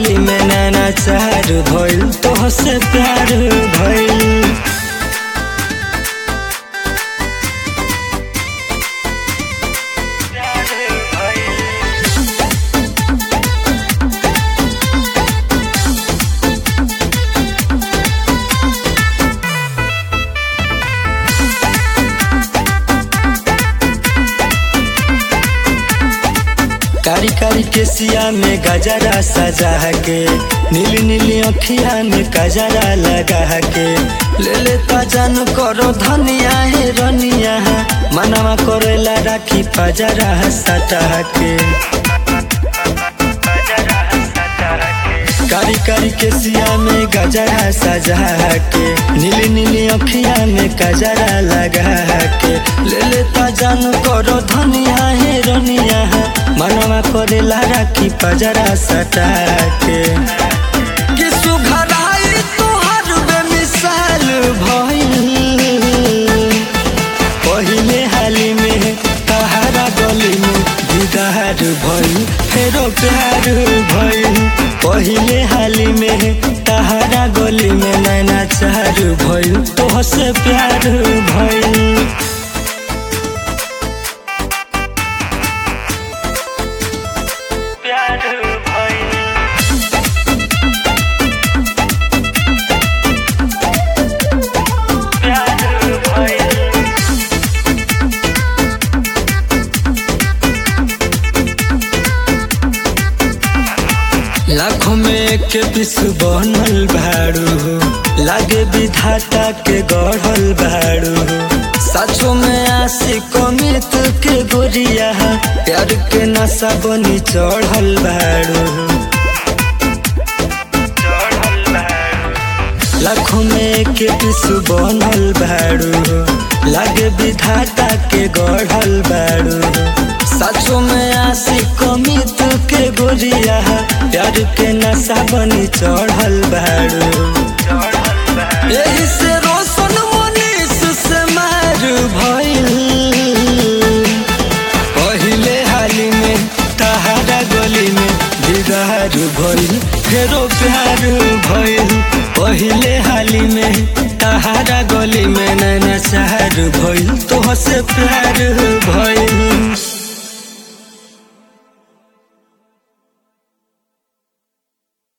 गली में नैना चार भइल तोहसे प्यार भइल कारी कारी के सिया में गजरा सजा के नीली नीली अखिया में गजरा लगा के ले लेता जान करो धनिया है रनिया मनवा करेला राखी पजरा सटा के कारी कारी के सिया में गजरा सजा के नीली नीली अखिया में गजरा लगा के ले लेता जान करो धनिया है रनिया मनवा करेला राखी पजरा सटा के कि सुघराई तोहर बेमिसाल भइल पहिले हाली में तहारा गली में दीदार भइल फेरो प्यार भइल पहिले हाली में तहारा गली में नैना चार भइल तोहसे प्यार भइल प्यार भइल प्यार भइल लाखों में एक पिस बनल भाड़ू लागे विधाता के गढ़ल भाड़ू सचो में आशिक अमित के गोरिया प्यार के नशा बनी चढ़ल भाड़ू लाखों में एक पिस बनल भाड़ू लागे विधाता के गढ़ल भाड़ू सचो में आशिक अमित के गोरिया प्यार के नशा बनी चढ़ल भाड़ू यही से रोशन मनीष से मार भइल पहिले हाली में तहारा गली में दीदार भइल फेरो प्यार भइल पहिले हाली में तहारा गली में नैना चार भइल तोहसे प्यार